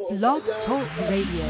Blog Talk Radio.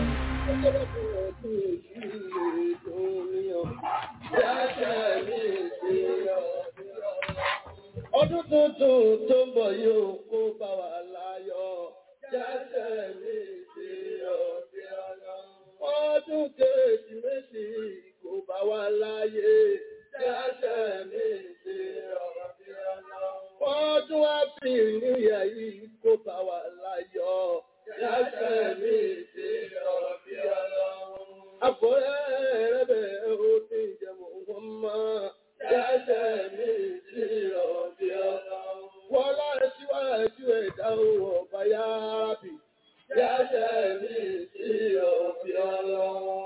Ọdún tuntun tó ń bọ̀ yóò kó bá wa láyọ̀. Jáṣẹ́ mi sí ọ̀sẹ̀ ọ̀nà. Ọdún kérésìmesì kó bá wa láyé. Jáṣẹ́ mi sí ọ̀sẹ̀ ọ̀nà. Ọdún àfi níyà yìí kó bá wa láyọ̀. Jáṣẹ́ mi sí ọ̀sẹ̀ ọ̀nà. Àfọ̀rẹ́ rẹ̀ bẹ̀ ó ti jẹun wọn mọ́. Jáṣẹ́ mi sí ọ̀sẹ̀ ọ̀nà. Wọ́n láti síwájú ẹ̀dá ọba yára bì. Jáṣẹ́ mi sí ọ̀sẹ̀ ọ̀nà.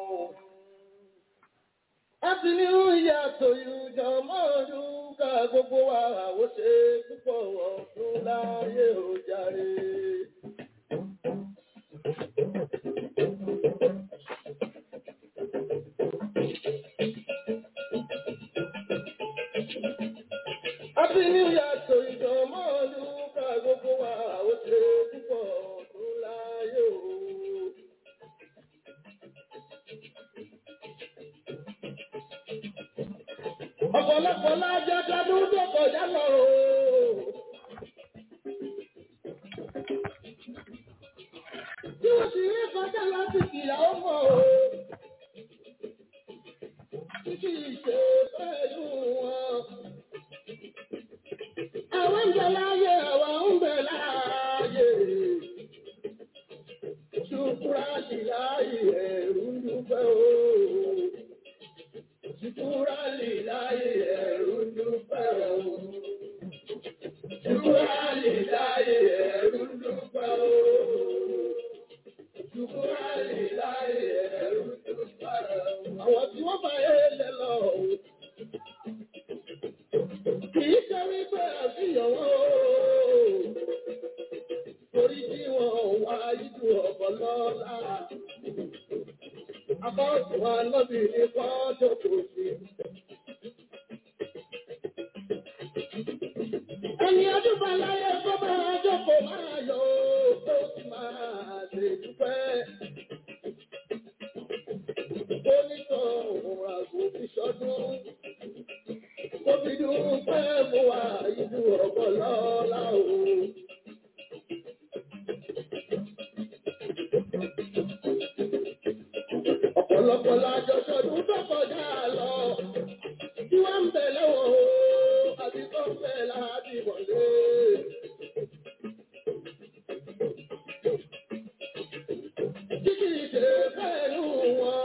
Happy New Year to you, Jọmọ́dún ká gbogbo wa ó ṣe púpọ̀ ọdún láyé ó jàre. Happy New Year to you, Jọmọ́dún ká gbogbo wa ó ṣe púpọ̀ ọdún láyé ó. ọ̀pọ̀lọpọ̀ lájọ́ tọdún tó kọjá lọ o. Tí wọ́n sì rí kọjá láti kìlà ó mọ̀ o. Títí ìṣe pẹ̀lú wọn. Àwọn ń bẹ láyé, àwọn ń bẹ láyé. Ṣùkúrà sí láyé ẹ̀rù ń dúpẹ́ o. Ṣùkúrà lè láyé ẹ̀rù ń dúpẹ́ o. Ṣùkúrà lè láyé ẹ̀rù ń dúpẹ́ o. Ṣùkúrà lè láyé ẹ̀rù ń dúpẹ́ o. Àwọn tí wọ́n bá yé lẹ lọ o. Kì í ṣe wípé àfihàn wọn o. Torí tí wọ́n wá ìlú ọ̀pọ̀ lọ́la. Abọ́sùn wa lọ́bì ní kọ́jọ́ kò sí. Ẹni ọdún bá láyé kó máa jókòó máa yọ ó sì máa lè dúpẹ́. Ó ní sọ òun àgbo fi ṣọdún. Ó fi dúpẹ́ fún wa ìlú ọ̀pọ̀ lọ́la o. Ọ̀pọ̀lọpọ̀ lájọ ṣọdún tó kọjá lọ. Tí wọ́n ń bẹ̀ lọ́wọ́ o, àbí tó ń bẹ̀ láti wọlé. Títí ìṣe pẹ̀lú wọn.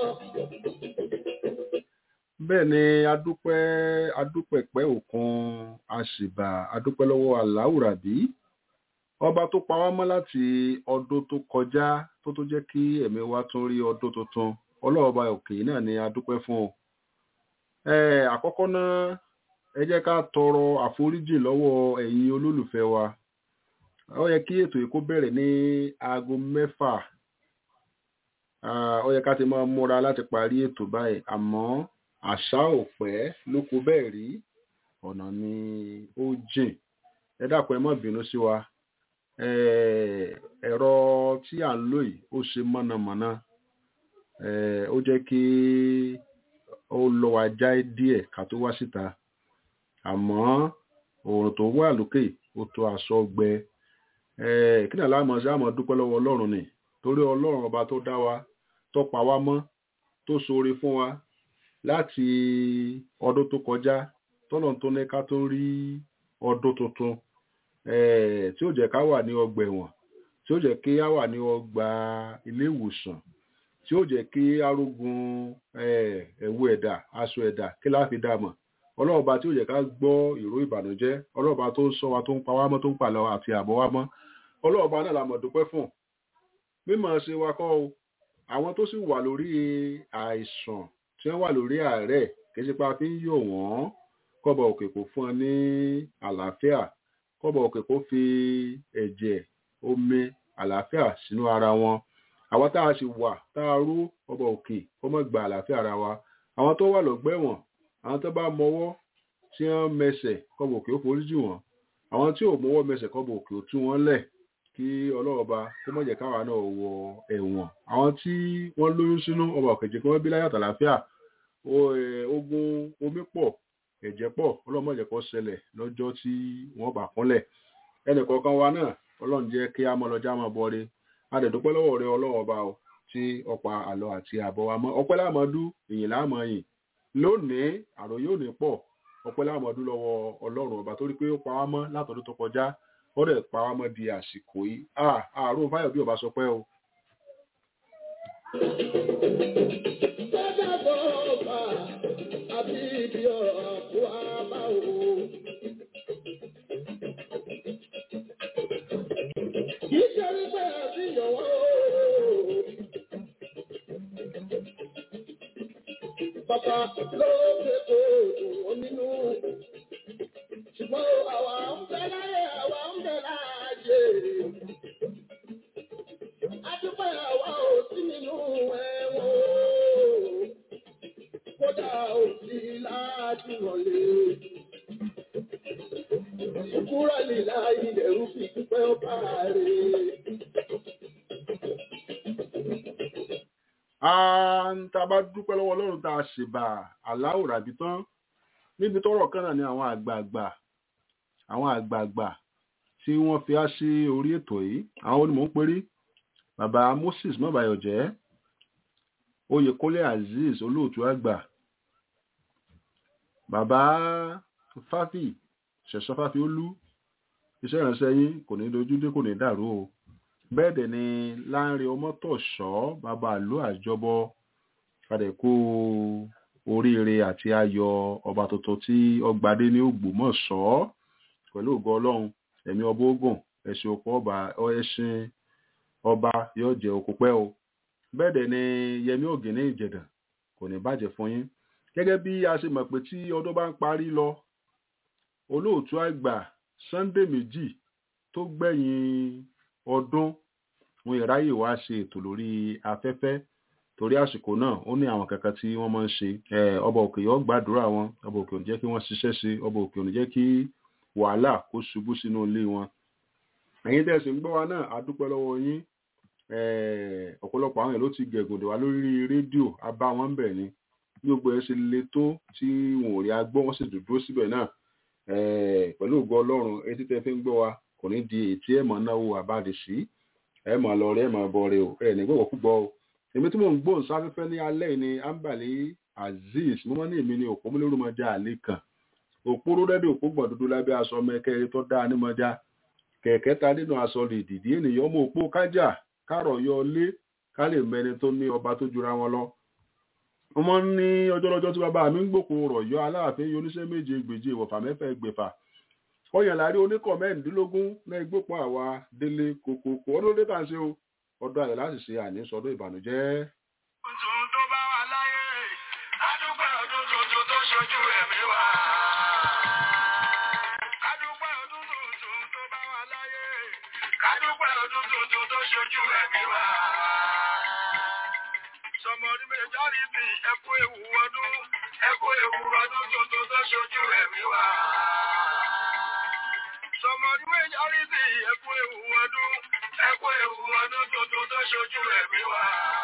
bẹ́ẹ̀ ni adúpẹ́ adúpẹ̀pẹ́ òkun àṣìbà adúpẹ́ lọ́wọ́ aláwùrábí ọba tó pa wá mọ́ láti ọdún tó kọjá tó tó jẹ́ kí ẹ̀mí wa tún rí ọdún tuntun ọlọ́ọ̀ba òkè náà ni adúpẹ́ fún o. Eh, àkọ́kọ́ náà ẹ jẹ́ ká tọrọ àforíjì lọ́wọ́ ẹ̀yin olólùfẹ́ wa ó yẹ kí ètò yìí kó bẹ̀rẹ̀ ní aago mẹ́fà Ah, ó yẹ ká ti máa múra láti parí ètò báyìí àmọ́ àṣà ò pẹ́ ló kó bẹ́ẹ̀ rí ọ̀nà ni ó jìn ẹ dákun ẹ má bínú sí wa Eh, ẹ̀rọ tí à ń lò yìí ó ṣe mọ̀nàmọ́ná Eh, ó jẹ́ kí ó lọ wá já díẹ̀ ká tó wá síta àmọ́ òòrùn tó wà lókè ó tó aṣọ gbẹ Eh, kí náà láàmú sí àmọ́ dúpẹ́ lọ́wọ́ ọlọ́run ni torí ọlọ́run ọba tó dá wa tó pa wá mọ́ tó ṣoore fún wa láti ọdún tó kọjá tọ́lọ̀ tó ní ká tó rí ọdún tuntun eh, tí ó jẹ́ ká wà ní ọgbà ẹ̀wọ̀n tí ó jẹ́ kí á wà ní ọgbà ilé ìwòsàn tí ó jẹ́ kí arógun eh, ẹ̀wù ẹ̀dà aṣọ ẹ̀dà kí láà fi dàmọ̀ ọlọ́ọ̀ba tí ó jẹ́ ká gbọ́ ìró ìbànújẹ́ ọlọ́ọ̀ba tó ń ṣọ́ wa tó ń pa wá mọ́ tó ń pàlọ́ àti àbọ̀ wá mọ́ ọlọ́ọ̀ba náà la mọ̀ dúpẹ́ fún mímọ̀ ṣe wa kọ́ o àwọn tó sì wà lórí àìsàn tí wọ́n wà lórí àárẹ̀ kì í ṣe pé a fi ń yọ̀ wọ́n kọ́bọ̀ òkè kò fún ọ ní àlàáfíà kọ́bọ̀ òkè kò fi ẹ̀jẹ̀ omi àlàáfíà sínú ara wọn àwọn tá a sì wà tá a rú ọba òkè kó mọ̀ gba àlàáfíà ara wa àwọn tó wà lọ́gbẹ̀wọ̀n àwọn tó bá mọwọ́ tí wọ́n mẹsẹ̀ kọ́bọ̀ òkè ó forí jì wọ́n àwọn tí ò mọwọ́ mẹsẹ̀ kọ́bọ̀ òkè ó tú wọn lẹ̀ kí ọlọ́ọ̀ba kó mọ̀ jẹ́ káwa náà wọ ẹ̀wọ̀n àwọn tí wọ́n lóyún sínú ọba òkèjì kí wọ́n bí láyàtọ̀ àlàáfíà ogun omi pọ̀ ẹ̀jẹ̀ pọ̀ ọlọ́mọ jẹ́ kó ṣẹlẹ̀ lọ́jọ́ tí wọ́n bá kúnlẹ̀ ẹnì kọ̀ọ̀kan wa náà ọlọ́run jẹ́ kí á mọ lọ́jà máa bọ́re adẹ̀dúpẹ́ lọ́wọ́ rẹ ọlọ́run ọba o tí ọ̀pá àlọ́ àti àbọ̀ wa mọ́ ọpẹ́ láàmọ́dú ìyìn láàmọ́yìn lónìí àròyé òní pọ̀ ọpẹ́ láàmọ́dú lọ́wọ́ ọlọ́run ọba torí pé ó pa wá mọ́ látọdún tó kọjá ó dẹ̀ pa wá mọ́ di àsìkò yìí àárò fáyọ̀ bí ọba sọ pé o. Sọ́jà bọ̀ ọ̀bà àti ibi ọ̀rọ̀ àpò àbá o. Kì í ṣe wípé àfihàn wọ́n o. Bàbá ló ṣe kó òun nínú. Ṣùgbọ́n àwa ń bẹ láyé àwa ń bẹ láàyè. Adúpẹ́ àwa ò sí nínú ẹ̀wọ̀n o. Kódà ò sí láti wọlé. Ìkúrọ̀ lílá ilẹ̀ rúfi dúpẹ́ ọba rẹ̀. tá a bá dúpẹ́ lọ́wọ́ ọlọ́run tá a ṣèbà aláwò ràbí tán níbi tọ́rọ̀ kan náà ni àwọn àgbààgbà àwọn àgbààgbà tí wọ́n fi á sí orí ètò yìí àwọn onímọ̀ ń perí bàbá Moses mọ́bàyọ̀jẹ́ Oyèkúnlé Azeez olóòtú àgbà bàbá Fáfì ṣẹ̀ṣọ́ Fáfì olú iṣẹ́ ìránṣẹ́ yín kò ní dojú dé kò ní dàrú o bẹ́ẹ̀ dẹ̀ ni Lánrè Ọmọ́tọ̀ṣọ́ bàbá àlú àjọbọ fàdẹ̀kù oríire àti ayọ̀ ọba tuntun tí ọgbàdé ní Ògbómọ̀ṣọ́ pẹ̀lú ògo Ọlọ́run ẹ̀mí ọba ogun ẹ̀sìn òpó ọba ẹ̀sìn ọba yóò jẹ́ òkú pẹ́ o bẹ́ẹ̀ dẹ̀ ni Yẹmí Ògìní Ìjẹ̀dàn kò ní bàjẹ́ fún yín gẹ́gẹ́ bí a ṣe mọ̀ pé tí ọdún bá ń parí lọ olóòtú àgbà Sunday méjì tó gbẹ̀yìn ọdún wọn ìráyè wá ṣe ètò lórí afẹ́fẹ́ torí àsìkò náà ó ní àwọn kankan tí wọ́n máa ń ṣe ọba òkè yóò gbàdúrà wọn ọba òkè ò ní jẹ́ kí wọ́n ṣiṣẹ́ ṣe ọba òkè ò ní jẹ́ kí wàhálà kó ṣubú sínú ilé wọn. ẹ̀yin tẹ̀sí ń gbọ́ wa náà a dúpẹ́ lọ́wọ́ yín ọ̀pọ̀lọpọ̀ àwọn èèyàn ló ti gẹ̀gùn dè wá lórí rédíò a bá wọn bẹ̀ ni bí gbogbo ẹ̀ ṣe le tó tí wọn ò rí agbọ́ wọn sì dúró síbẹ̀ náà pẹ̀lú ògo ọlọ́run etí tẹ́ fi ń gbọ́ wa kò ní di ètí ẹ̀ mọ̀ náwó àbáde sí ẹ̀ mọ̀ lọ rẹ̀ ẹ̀ mọ̀ bọ̀ rẹ̀ o ẹ̀ ní gbọ́dọ̀ púpọ̀ o èmi tí mò ń gbóhùn sáfẹ́fẹ́ ní alẹ́ ni ambali azeez mo máa ní èmi ní òpó múlẹ́rù mọ́jà àlẹ́ kan òpó rúdẹ́dẹ́ òpó gbọ̀n dúdú lábẹ́ aṣọ mẹ́kẹ́rẹ́ tó dáa ní mọ́jà kẹ̀kẹ́ ta nínú aṣọ lè dìdí ènìyàn ọmọ òpó kájà kárọ̀ yọ lé ká lè mẹni tó ní ọba tó jura wọn lọ. mo máa ń ní ọjọ́ lọ́jọ́ tí bàbá mi ń gbòkó rọ̀ yọ aláàfin oníṣẹ́ méje gbèje ìwọ̀fà mẹ́fà ẹgbẹ̀fà ọyàn láàrin oníkọ̀ mẹ́rìndínlógún náà igbópọ̀ àwa délé kòkòkò ọdún ló dé tà ń ṣe o ọdún ayọ̀ láti ṣe àní sọdún ìbànújẹ́. tuntun tó bá wà láyé adúpẹ́ ọdún tuntun tó ṣojú ẹ̀mí wa. adúpẹ́ ọdún tuntun tó bá wà láyé adúpẹ́ ọdún tuntun tó ṣojú ẹ̀mí wa. sọmọdé méjọ́rí bí ẹkú ewu ọdún ẹkú ewu ọdún tuntun tó ṣojú ẹ̀mí wa. sọmọdé méjọ́rí bí ẹkú ewu ọdún ẹkú ewu ọdún tuntun tó ṣojú ẹ̀mí wa.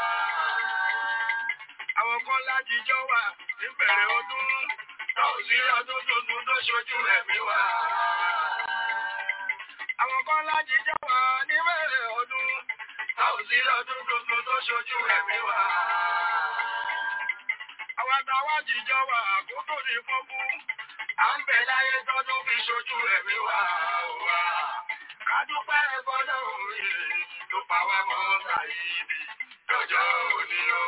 Àwọn kan lájíjọ́ wà níbẹ̀rẹ̀ ọdún tó sí ọdún tuntun tó ṣojú ẹ̀mí wa. Àwọn kan lájíjọ́ wà níbẹ̀rẹ̀ ọdún tó sí ọdún tuntun tó ṣojú ẹ̀mí wa. Àwọn àtàwọn jíjọ́ wà àkókò ní fọ́kú. À ń bẹ̀ láyé tọ́dún fi ṣojú ẹ̀mí wa. Kádúpẹ́ ẹ̀fọ́dọ̀ òye tó pa wá mọ́ sàyíbi lọ́jọ́ òní o.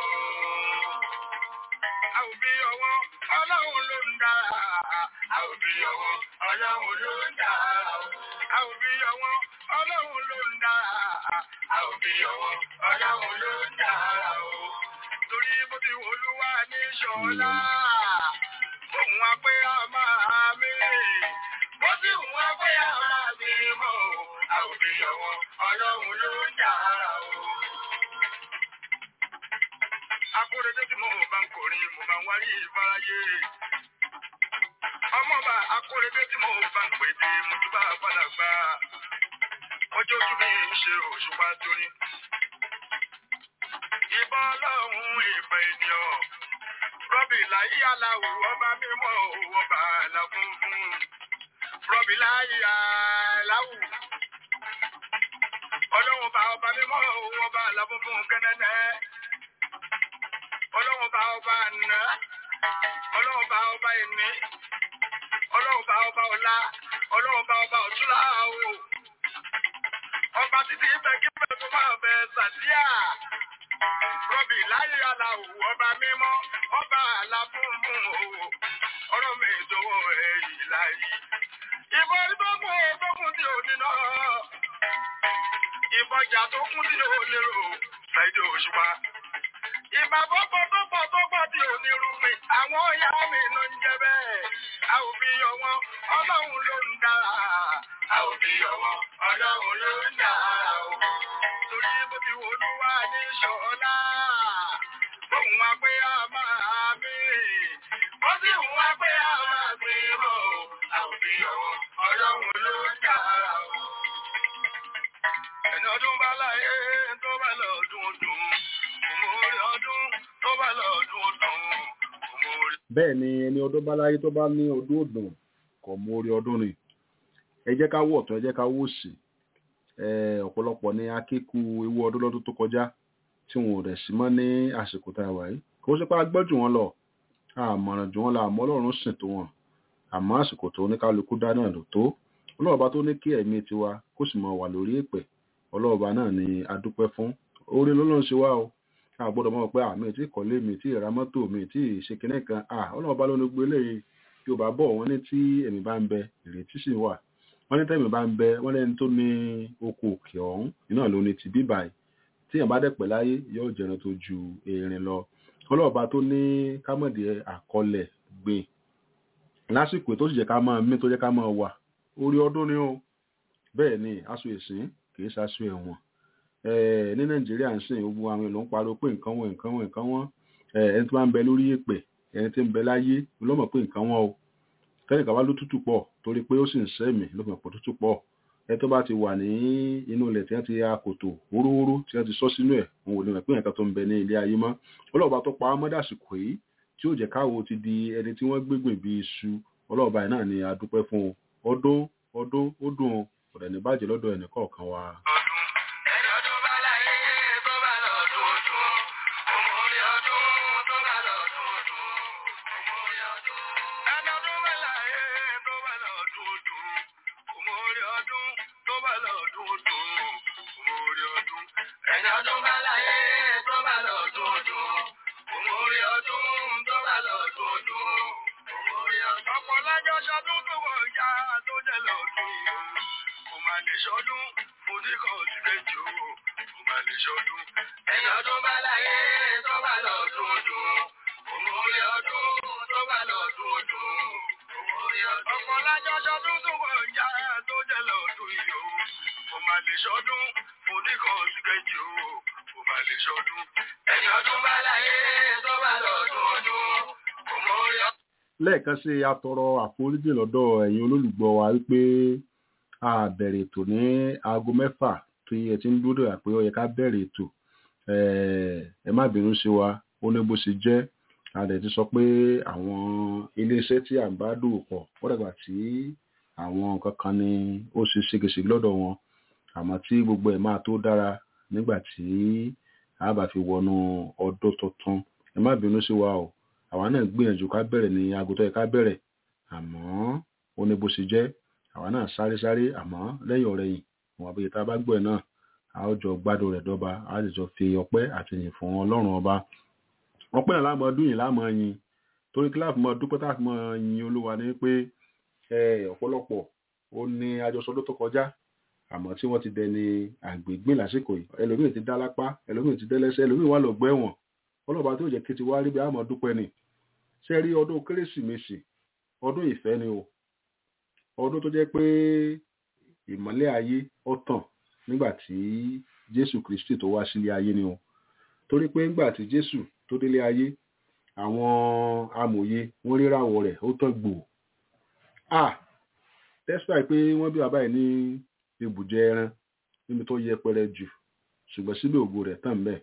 A ò bí ọwọ́ ọlọ́run ló ń dá. A ò bí ọwọ́ ọlọ́run ló ń dá. A ò bí ọwọ́ ọlọ́run ló ń dá. A ò bí ọwọ́ ọlọ́run ló ń dá o. Torí bó ti wò olúwa ní ṣọlá. Òun wá pé a máa mí. Bó ti wù wá pé a máa mí mọ́ o. A ò bí ọwọ́ ọlọ́run ló ń dá o. Akóredé tí mo bá ń kọrin, mo bá ń wárí ìfáráyé. Ọmọba akóredé tí mo bá ń pèdè, mo tún bá padà gbà. ọjọ́ ojú mi ń ṣe òṣùpá torí. ìbọn ọlọ́run ìfẹ́ ènìyàn rọ́bì láyé aláwọ̀ ọba mímọ́ ọba àlàfúnfún rọ́bì láyé aláwọ̀ ọlọ́run bá ọba mímọ́ ọba àlàfúnfún kẹ́nẹ́nẹ́ ọlọ́run bá ọba àná ọlọ́run bá ọba ẹ̀mí ọlọ́run bá ọba ọlá ọlọ́run bá ọba ọ̀túnlá o ọba títí ibẹ̀ kí bẹ́ẹ̀ tó máa bẹ sàdíà rọ́bì láyé aláwọ̀ ọba mímọ́ ọba àlàfúnfún o ọ̀rọ̀ mi ìdòwò èyí láyé ìbọn tó kún tó kún tí ò ní náà ìbọjà tó kún tí ò lérò ṣáìdì òṣùpá ìbà pọ́pọ́ tó pọ̀ tó pọ̀ tí ò ní rú mi àwọn ọ̀yá mi ló ń jẹ bẹ́ẹ̀ a ò fi yọ wọn ọlọ́run ló ń dára a ò fi yọ wọn ọlọ́run ló ń dára o torí bó ti wò ló wá ní ṣọlá òun wá pé a máa mi ó sì ń wá pé a máa gbé bọ̀ a ò fi yọ wọn ọlọ́run ló ń dára o ẹni ọdún bá láyé tó bá lọ́dún dùn òmùrí ọdún tó bá lọ́dún dùn òmùrí. bẹ́ẹ̀ ni ẹni ọdún bá láyé tó bá ní ọdún òdùn kò mú orí ọdún ni ẹ jẹ́ ká wọ̀ tán ẹ jẹ́ ká wò sí ọ̀pọ̀lọpọ̀ ní akéku ewu ọdún lọ́dún tó kọjá tí wọn ò rẹ̀ sí mọ́ ní àsìkò tá a wà yìí kò sí pé a gbọ́ jù wọ́n lọ àmọ̀ràn jù wọ́n lọ àmọ́ ọlọ́run sìn tó wọn àmọ́ àsìkò tó oníkálukú dá náà lò tó ọlọ́ọ̀bá tó ní kí ẹ̀mí tiwa kó sì mọ wà lórí èpẹ̀ ọlọ́ọ̀bá náà ni a dúpẹ́ fún orí lọ́lọ́run ṣe wá o a gbọ́dọ̀ mọ̀ pé àmì tí kọ́lé mi tí ìra mọ́tò mi tí ìṣe kinní kan ọlọ́ọ̀bá ló ní gbé léyìí tí ò bá bọ̀ wọ́n ní tí ẹ̀mí bá ń bẹ ìrètí sì wà wọ́n ní tẹ́mi bá ń bẹ wọ́n lẹ́ni tó ní oko òkè ọ̀hún iná ló ní ti bíbà yìí tí èèyàn bá dẹ̀pẹ̀ láyé yóò jẹran tó ju erin lọ ọlọ́ọ̀bá tó ní kámọ̀dé àkọlẹ̀ gbìn lásìkò tó sì jẹ́ ká máa mí tó jẹ́ ká máa wà orí ọdún ni ó bẹ́ẹ̀ ni aṣọ ìsìn kìí ṣaṣọ ẹ̀wọ̀n ní nàìjíríà ń sìn gbogbo àwọn èèyàn ń pariwo pé nǹkan wọn nǹkan wọn nǹkan wọn ẹni tó bá ń bẹ lórí èpè ẹni tí ń bẹ láyé ló mọ̀ pé nǹkan wọn o kẹ́nìkan wá ló tútù pọ̀ torí pé ó sì ń sẹ́mì ló mọ̀ pé tútù pọ̀ ẹni tó bá ti wà ní inú ilẹ̀ tí wọ́n ti ya kòtò wórówóró tí wọ́n ti sọ sínú ẹ̀ òun ò lè mọ̀ pé nǹkan tó ń bẹ ní ilé ayé mọ́ ọlọ́ọ̀bá tó pa á mọ́ dàsìkò yìí tí ó jẹ́ káwo ti di ẹni tí wọ́n gbégbìn bí iṣu ọlọ́ọ̀bá yìí náà ni a dúpẹ́ fún o ọdún ọdún ó dùn o kò dẹ̀ ní bàjẹ́ lọ́dọ̀ ẹnì kọ̀ọ̀kan wa. ẹni ọdún bá láyé tó bá lọ́dún dùn òmùrí ọdún tó bá lọ́dún dùn òmùrí ọdún. ẹni ọdún bá láyé tó bá lọ́dún dùn òmùrí ọdún tó bá lọ́dún dùn òmùrí ọdún. ẹni ọdún bá láyé tó bá lọ́dún dùn òmùrí ọdún tó bá lọ́dún dùn òmùrí ọdún. ọ̀pọ̀ lájọ́ ṣọdún tó wọ̀ ya tó jẹ́ lọ́dún yìí kò máa lè ṣọdún oníkan òsì méjì o kò máa lè ṣọdún. ẹni ọdún bá láyé tó bá lọ́dún ọdún òmùrí ọdún tó bá lọ́dún ọdún òmùrí ọdún. ọ̀pọ̀ lájọ́ ṣọdún tó wọ̀ ya tó jẹ́ lọ́dún yìí o kò máa lè ṣọdún oníkan òsì méjì o kò máa lè ṣọdún. ẹni ọdún bá láyé tó bá lọ́dún ọdún òmùrí ọdún. lẹ́ẹ̀kan sí atọrọ àforíjì lọ́dọ̀ ẹ̀yin olólùgbọ́ wa wípé a bẹ̀rẹ̀ ètò ní aago mẹ́fà tó yẹ tí ń dúró dà pé ó yẹ ká bẹ̀rẹ̀ ètò ẹ má bínú sí wa ó ní bó ṣe jẹ́ a dẹ̀ ti sọ pé àwọn iléeṣẹ́ tí à ń bá dòwò pọ̀ wọ́n dàgbà tí àwọn nǹkan kan ni ó ṣe ségesège lọ́dọ̀ wọn àmọ́ tí gbogbo ẹ̀ máa tó dára nígbà tí a bá fi wọnú ọdún tuntun ẹ má bínú sí wa o àwa náà gbìyànjú ká bẹ̀rẹ̀ ní aago tó yẹ ká bẹ̀rẹ̀ àmọ́ ó ní bó ṣe jẹ́ àwa náà sáré sáré àmọ́ lẹ́yìn ọ̀rẹ́ yìí àwọn abẹ́yẹ tá a bá gbọ́ ẹ̀ náà a ó jọ gbádùn rẹ̀ dọ́ba a sì jọ fi ọpẹ́ àti yìn fún ọlọ́run ọba ọpẹ́ náà láàmú ọdún yìí láàmú yin torí kí láàfin mọ dúpẹ́ tá a fi mọ yin olúwa ni pé ọ̀pọ̀lọpọ̀ ó ní àjọsọdún tó kọjá àmọ́ tí wọ́n ti dẹni àgbègbè lásìkò yìí ẹlòmíì ti dá lápá ẹlòmíì ti dẹ́lẹ́sẹ̀ ẹlòmíì wà lọ́gbọ́ ẹ̀wọ̀n ọlọ́ba tó jẹ́ kí ti wá rí bí àmọ́ dúpẹ́ ni ṣe rí ọdún kérésìmesì ọdún ìfẹ́ ni o ọdún tó jẹ́ pé ìmọ́lẹ̀ ayé ó tàn nígbà tí jésù kristi tó wá sílé ayé ni o torí pé nígbà tí jésù tó délé ayé àwọn amòye wọ́n ríràwọ̀ rẹ̀ ó tàn gbòò ah despite pé wọ́n bí bàbá ẹ̀ ní ibùjẹ ẹran níbi tó yẹpẹrẹ jù ṣùgbọ́n síbẹ̀ ògo rẹ̀ tàn bẹ́ẹ̀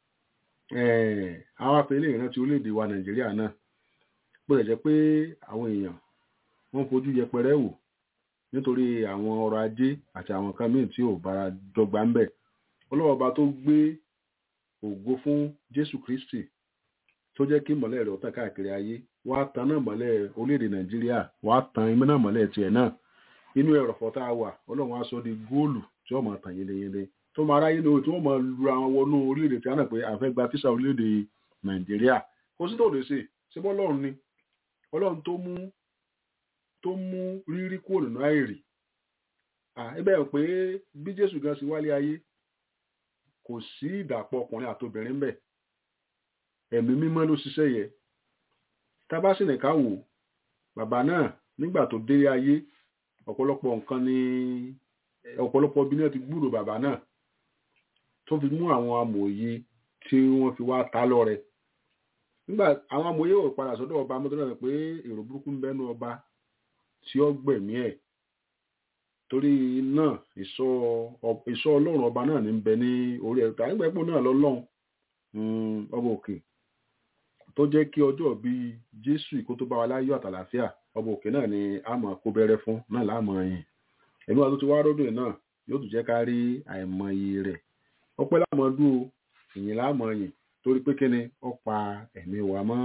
àwọn afẹ́lẹ́ ìrántí orílẹ̀-èdè wa nàìjíríà náà bó ṣe jẹ́ pé àwọn èèyàn wọ́n fojú yẹpẹrẹ wò nítorí àwọn ọrọ̀ ajé àti àwọn nǹkan míì tí ò bára dọ́gba ń bẹ̀ ọlọ́wọ́ba tó gbé ògo fún jésù kristi tó jẹ́ kí mọ̀lẹ́ rẹ̀ tàn káàkiri ayé wá tan náà mọ̀lẹ́ orílẹ̀-èdè nàìjíríà wá tan iná náà mọ̀lẹ́ tiẹ̀ náà inú ẹ̀rọ̀fọ̀ tá a wà ọlọ́run á sọ di góòlù tí wọ́n máa tàn yeleyele tó máa ráyé lóore tí wọ́n máa lu àwọn wọnú orílẹ̀-èdè tí wọ́n náà pé àfẹ́ gba tíṣà orílẹ̀-èdè nàìjíríà kò sí tó lè ṣe ṣé bọ́ ọlọ́run ni ọlọ́run tó mú tó mú rírí kúrò nínú àìrí ẹgbẹ́ ẹ̀ pé bí jésù gan ṣe wálé ayé kò sí ìdàpọ̀ ọkùnrin àtobìnrin bẹ̀ ẹ̀mí mímọ́ ló ṣiṣẹ́ yẹ tábásìnìká wò bàbá náà nígbà tó dé ayé ọ̀pọ̀lọpọ̀ nǹkan ni ọ̀pọ̀lọpọ̀ bí náà ti gbúrò bàbá náà tó fi mú àwọn amòye tí wọ́n fi wá ta lọ́rẹ nígbà àwọn amòye ò padà sọ́dọ̀ ọba mọ́tò náà pé èrò burúkú ń bẹ́nu ọba tí ó gbẹ̀mí ẹ̀ torí náà ìsọ ọlọ́run ọba náà ní bẹ ní orí ẹ̀rọ tàbí gbẹ̀pọ̀ náà lọ́lọ́run ọba òkè tó jẹ́ kí ọjọ́ bí jésù ìkó tó bá wa láyọ̀ àtàlàfíà ọba òkè náà ni a mọ̀ kó bẹ̀rẹ̀ fún náà láàmú ẹ̀yìn ẹ̀mí wa tó ti wá rọ́dọ̀ náà yóò tún jẹ́ ká rí àìmọye rẹ̀ ọpẹ́ lámọ̀ọ́dún o ìyìn láàmú ẹ̀yìn torí pé kíni ó pa ẹ̀mí wa mọ́.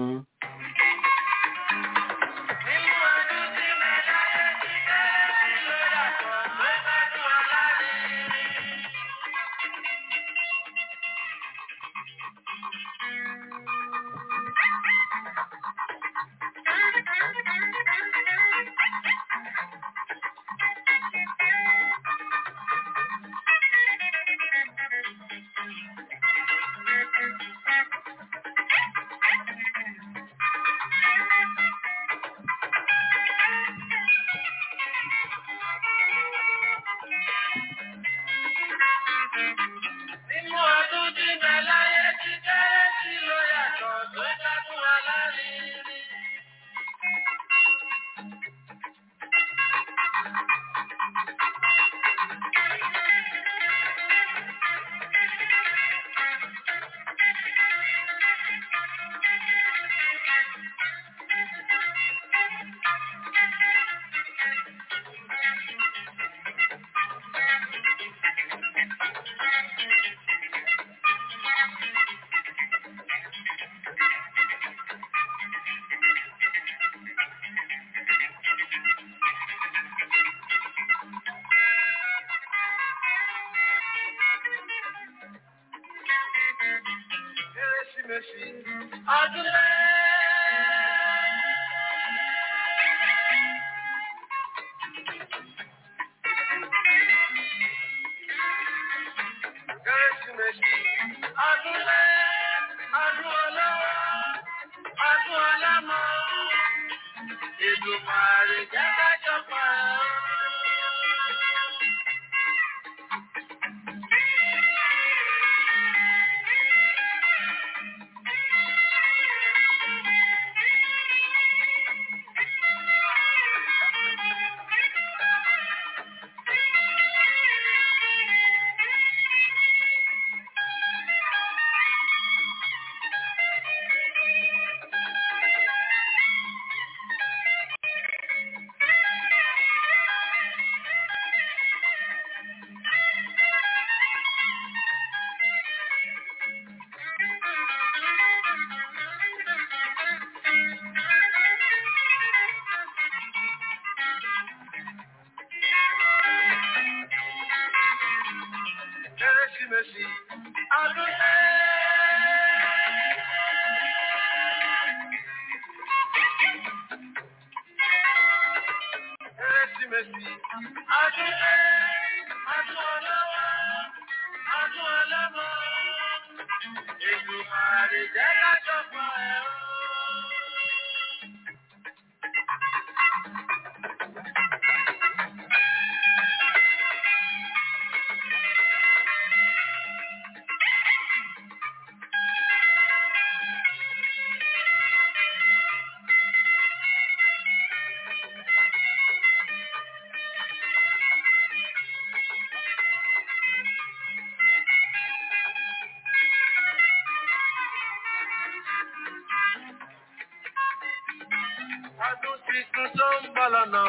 Kérésìmesì ọdún ẹ̀. Kérésìmesì ọdún ẹ̀. Ọdún ọlọ́wọ́, ọdún ọlọ́mọ. Ètò àrèjẹ́ kájọpọ̀ ẹ̀ o. Ọdún tuntun tó ń bọ̀ lọ́nà.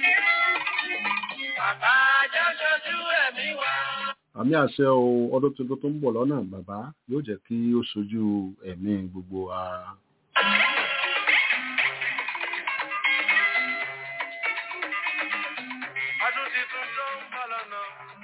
Bàbá jẹ́ ṣojú ẹ̀mí wa. àmì àṣẹ o ọdún tuntun tó ń bọ̀ lọ́nà bàbá yóò jẹ́ kí ó sojú ẹ̀mí gbogbo wa. Ọdún tuntun tó ń bọ̀ lọ́nà.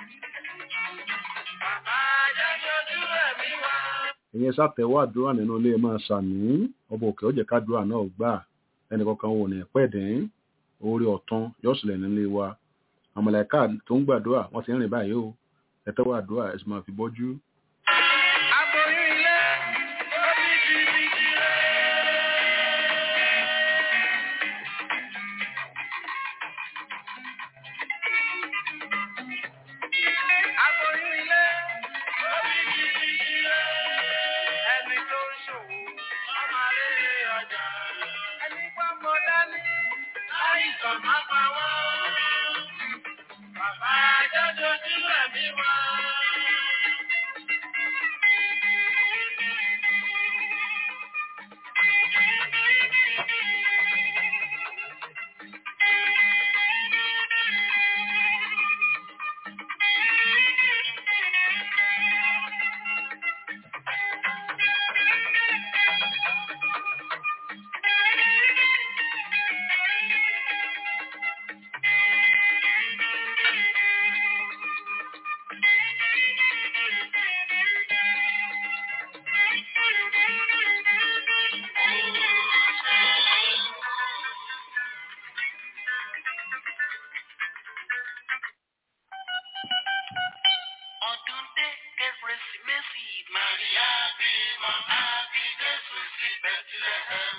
Bàbá jẹ́ ṣojú ẹ̀mí wa. ìyẹn sátẹ̀wọ́ àdúrà nínú ilé máa ṣàmì ọba òkè ọ̀jẹ̀ kádùrà náà gbà ẹnì kankan wò ní pẹ̀dín orí ọ̀tún yóò sílẹ̀ nílé wa àmàlẹ́ká tó ń gbàdúrà wọ́n ti ń rìn báyìí o ẹ̀tẹ́wọ́ àdúrà ẹ̀sìn máa fi bọ́jú. Aboyún ilé, ó bí jìbìjì rẹ̀. Aboyún ilé, ó bí jìbìjì rẹ̀. Ẹni tó ń ṣòwò, ọmọ rere ọjà. Ẹni gbọ́mọ dání, láìsàn má pa wọ́n. Bàbá jọjọ sílẹ̀ mi wá. Ọdún dé kérésìmesì Màríà bímọ àbí Jésù sí Bẹ́tílẹ́hẹ́m.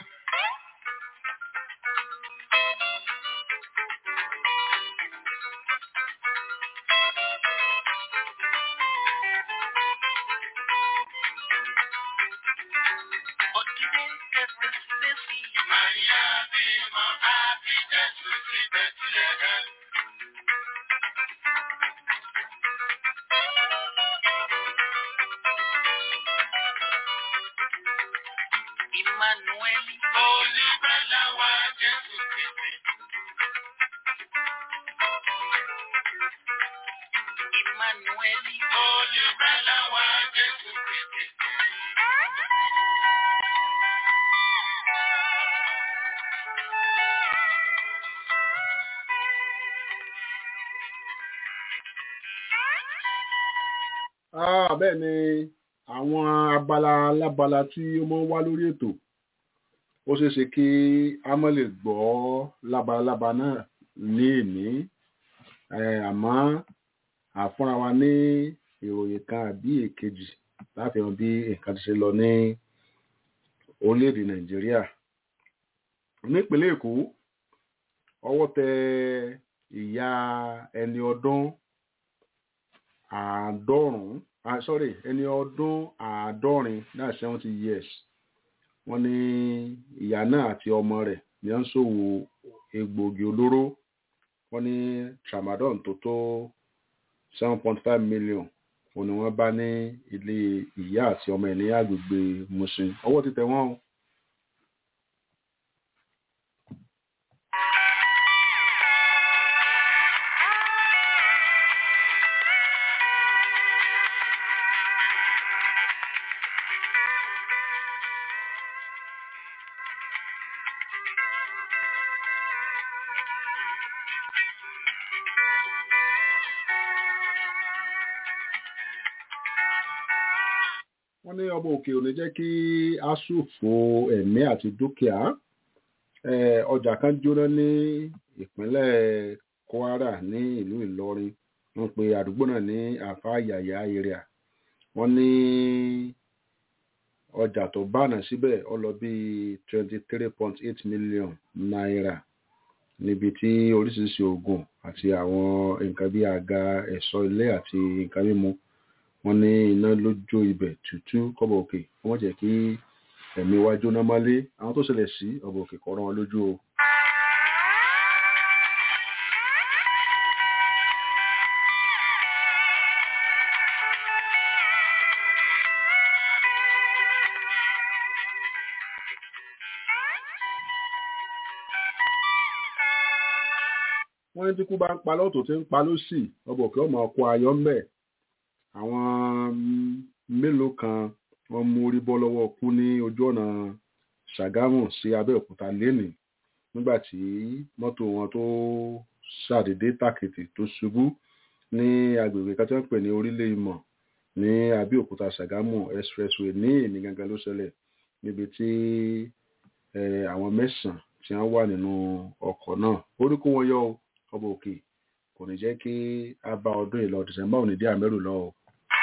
Ọdún dé kérésìmesì Màríà bímọ àbí Jésù sí Bẹ́tílẹ́hẹ́m. Emmanuel. Olùgbàlà wa Jésù Kristi. Emmanuel. Olùgbàlà wa Jésù Kristi. Ah, bẹ́ẹ̀ ni àwọn abala alábala tí ó máa ń wá lórí ètò ó ṣeé ṣe kí a má lè gbọ́ lábalábá náà ní èní Eh, àmọ́ àfúnra wa ní ìròyìn kan àbí èkejì láti hàn bí nǹkan ti ṣe lọ ní orílẹ̀-èdè nàìjíríà nípínlẹ̀ èkó ọwọ́ tẹ ìyá ẹni ọdún àádọ́rùn-ún ah, sorry ẹni ọdún àádọ́rin náà seventy years wọ́n ní ìyá náà àti ọmọ rẹ̀ ní wọ́n ń ṣòwò egbòogi olóró wọ́n ní tramadol tó tó seven point five million òun ni wọ́n bá ní ilé ìyá àti ọmọ ẹ̀ ní agbègbè Mushin ọwọ́ ti tẹ̀ wọ́n o. wọ́n ní ọba òkè ò ní jẹ́ kí a ṣòfò ẹ̀mí àti dúkìá Eh, ọjà kan jóná ní ìpínlẹ̀ Kwara ní ìlú Ìlọrin wọ́n pe àdúgbò náà ní àfáàyàyà area wọ́n ní ọjà tó bánà síbẹ̀ ó lọ bí twenty three point eight million naira níbi tí oríṣiríṣi oògùn àti àwọn nǹkan bí àga ẹ̀ṣọ́ ilé àti nǹkan mímu wọ́n ní iná ló jó ibẹ̀ tútú kọ́bọ̀ òkè wọ́n jẹ́ kí ẹ̀mí wa jóná mọ́lé àwọn tó ṣẹlẹ̀ sí ọ̀bọ̀ òkè kọ́ rán wọn lójú o. wọ́n ní tí kú bá ń pa lọ́tọ̀ tí ń pa lọ́sì ọbọ̀ kí ọmọ ọkọ̀ ayọ́ ń bẹ̀ àwọn mélòó kan wọ́n mú orí bọ́ lọ́wọ́ kú ní ojú ọ̀nà Ṣàgámù sí Abẹ́òkúta lénìí nígbà tí mọ́tò wọn tó ṣàdédé tàkìtì tó ṣubú ní agbègbè kan tí wọ́n pè ní orílẹ̀ ìmọ̀ ní Abẹ́òkúta Ṣàgámù expressway ní èmi gangan ló ṣẹlẹ̀ níbi tí àwọn mẹ́sàn-án tí wọ́n wà nínú ọkọ̀ náà orí kó wọn yọ ọba òkè kò ní jẹ́ kí a bá ọdún ìlọ December ò ní dé àmẹ́rù lọ o.